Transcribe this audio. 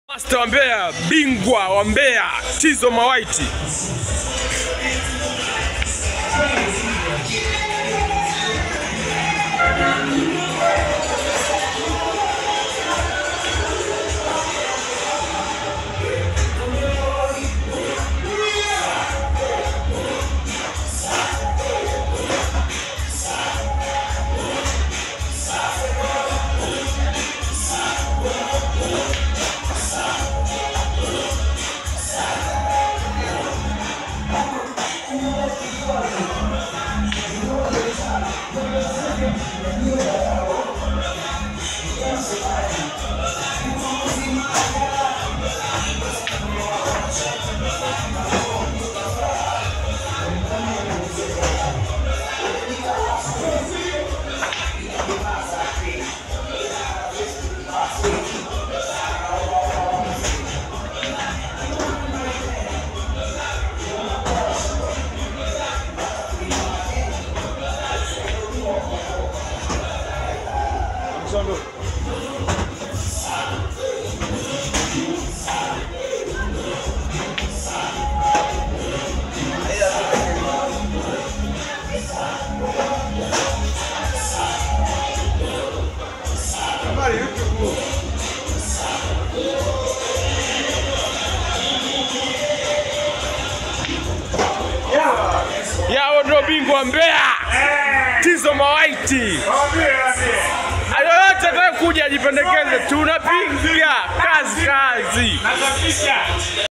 Master wa Mbeya, bingwa wa Mbeya, Tizo Mawaiti. Yao ndio bingwa wa Mbeya, Tizo Mawaiti. Yoyote atakaye kuja ajipendekeze, tunapiga kazi kazi.